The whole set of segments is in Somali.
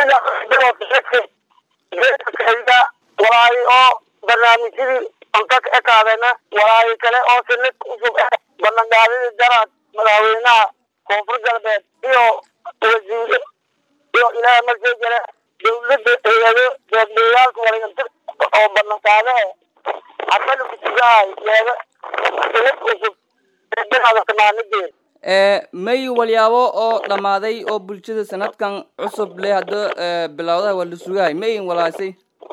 geedka walaayi oo barnaamijyadii cunto ka ekaadena walaayi kale oo sinid cusub eh ballanqaadidii daraad madaxweynaha koonfur galbeed iyo wasiire iyo ilaaha markii jire dawladda hay-ado deeqdayaalka wareeganta oo ballanqaade eh hadana kusigahay yeega sinid cusub eedanaada tamaanideed may walyaabo oo dhammaaday oo bulshada sanadkan cusub leh hadda bilowdaha waa la sugahay mayin walaasay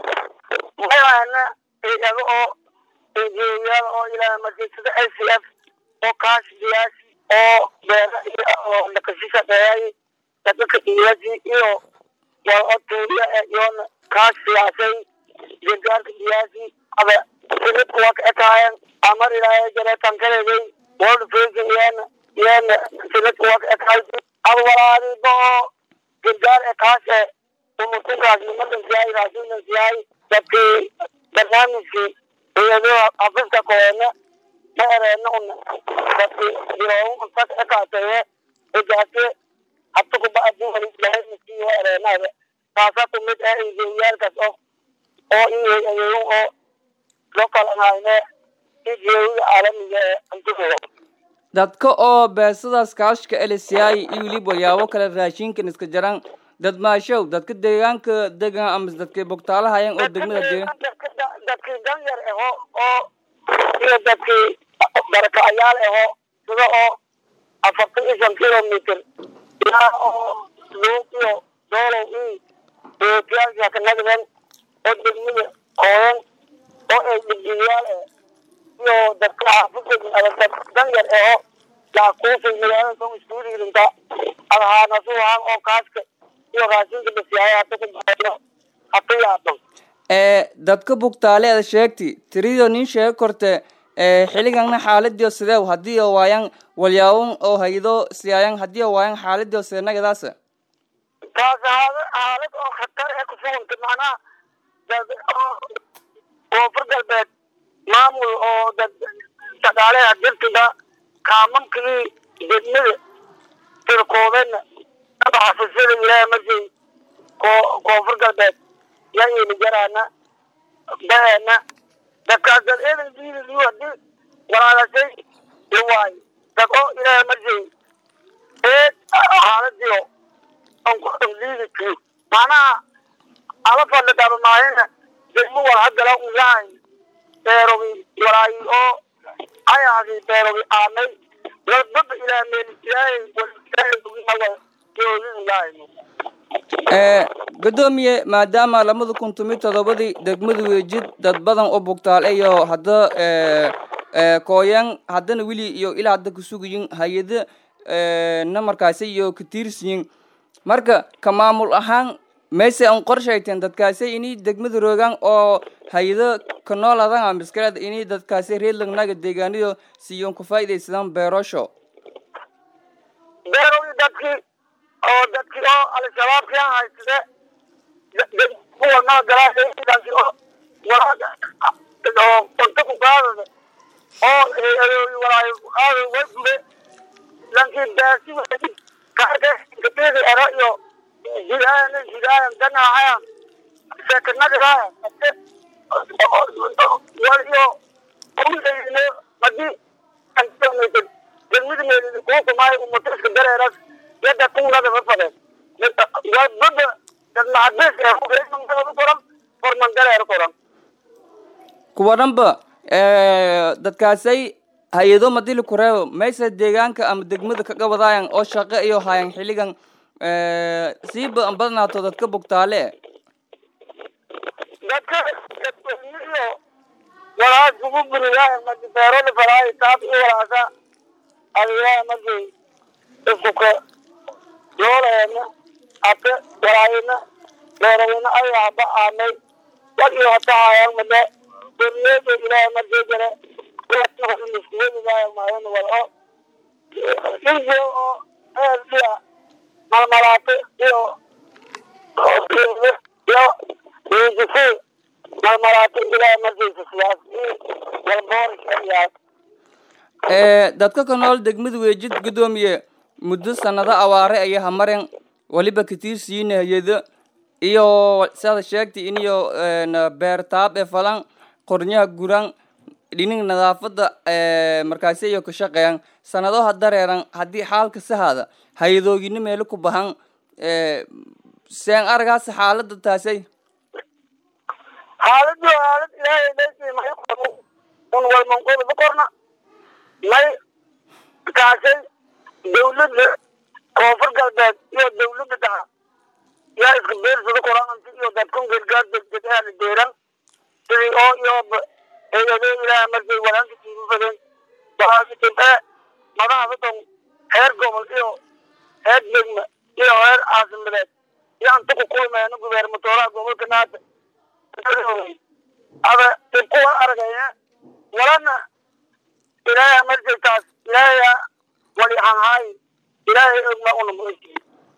mayana hay-ado oo enjineyaal oo ilaa markiisada s c f oo kaash siyaasi oo beera oo dhaqashi shaqeeyay dadka siyaasi iyo waa tuuriya iyoona kaash siyaasay gargaarka siyaasi aba sinid kuwa ka ekaayeen amar ilaahay jare tankadeeday world vision iyana iyana sinid kuwa ka ekaay aba walaadiba oo gargaar ekaash e umutinkaas nimadan siyaay raasunan siyaay dadkii barnaamijkii iyadoo xafiska koona ma ereena una dadkii jiroomu unta ka ekaateye ejaase habta kubacdi walilahaysiyo ereenaada taasa kumid ah injiyaalkaas oo oo iyayu oo loo kalanayne ijeewiga caalamiga ee antugo dadka oo beesadaas kaashka elisiyaay iyo weliba walyaabo kale raashinkan iska jaran dad maashow dadka deegaanka degan ama dadkay bogtaalahayan oo degmada deegan dadkii danyar aho oo iyo dadkii barakacayaal aho sida oo afartan iyo shan kilomitr ilaa oo luuq iyo doolow i eetiyaasha ka nagdan oo degmada hooyan oo ay dhibjiyaal eh iyo dadka xaafidda dad danyar aho laakuufay magaalada soo iskuudiirinta adhaanasuhaan oo kaaska iyo raashinka basiyaaya hata ku baxeyo hata yaaban dadka bugtaale ada sheegti tirido nin sheega korte xiliganna xaaladiyo sideew hadii oo waayan walyaabon oo haydo siyaayan hadii oo waayan xaaladiyo sideenagadaas taas haada xaalad oo khatar ee kusuganta macnaha dad oo koonfur galbeed maamul oo dad shaqaaleha dirtiga kaamamkii degmada tirkoodena xafisada ilaaha markii koonfur galbeed ya ili jaraana baena dadkaas dad eedan diidiliyo hadii walaalashay iwaayo dad oo ilaaha markii eed xaaladiyo onliidiki macnaha ala fadhi dhabamaayana degmo wal hadala unlahay beerogi walaayi oo ayaasi beerogi aanay ladbaba ilaa meel ilaahay ilaahay ugimawa joodidilahayno gudoomiye maadaama labada kun tomiyo todobadii degmada weejid dad badan oo bugtaal iyo hadda kooyan haddana weli iyo ilaa hadda kusugayin hay-ada na markaasi iyo katiirsiyin marka ka maamul ahaan mayse an qorshayteen dadkaasi inay degmada roogaan oo hay-ado ka nooladan a miskaleed inay dadkaasi reedlagnaga deegaanido siyoon ku faa'iidaysadaan beerosho beerogi dadkii oo dadkii oo al-shabaabkii aan haysade kuwanaa galaashadanki oo oo cunto ku qaadada oo walaayo qaada way gube lankii baasi kaarka kateedi ero iyo jidaayan jidaayan ganaahayan seekanagiraayan wal iyo kumiayne hadii degmada meelidi kuukumaayo umatiska dareeras yadda kunada mafadeen wadbada dad maxabis ee kureemangaladu koran forman dareer koran kuwa dhanba dadkaasay hay-ado madili kureebo mayse deegaanka ama degmada kaga wadaayan oo shaqo iyo hayan xiligan siiba an badnaato dadka bugtaale dadka dadweyniyo walaas ugu buriyaa madi beeroli falaayo taas i walaasa adigaa madi iskuka yooleena ate walaayina beeraweyne ayaaba aanay wal iyo hata hayan made doriyeeda ilaaha markii jare iskuwedigaaya maayan wal o inje oo eediya malmalaato iyo iyo wiijisi malmalaato ilaaha markiisa siyaas walboorisayaas dadka ka nool degmada weejid gudoomiye muddo sanado awaare ayaa hamaren waliba katiirsiina hay-ado iyo siada sheegtay iniyo beertaab ee falan qornyaha guran dhinig nadaafada markaasi iyo ka shaqeeyan sanadaha dareeran haddii xaalka sahaada hay-adoogina meelo ku bahan seen aragaas xaalada taasay xaaladu xaalad ilaahay leysay may qabo un walmanqodoba korna may kaasay dawladda koonfur galbeed iyo dawladda dhaca yaa iska beersada koraanti iyo dadkan gargaar degdeg aana deeran sidii oo iyoba hay-adoo ilaaha markay walaanka tiigu fadeen waaajibee madaxda dhan heer gobol iyo heer degma iyo heer caasimadeed iyo anta ku kulmeeno gubeermatooraha gobolka naata ada dib kuwa argaya walana ilaahay markay taas ilaahay wali hanhaay ilaahay ogma unamulay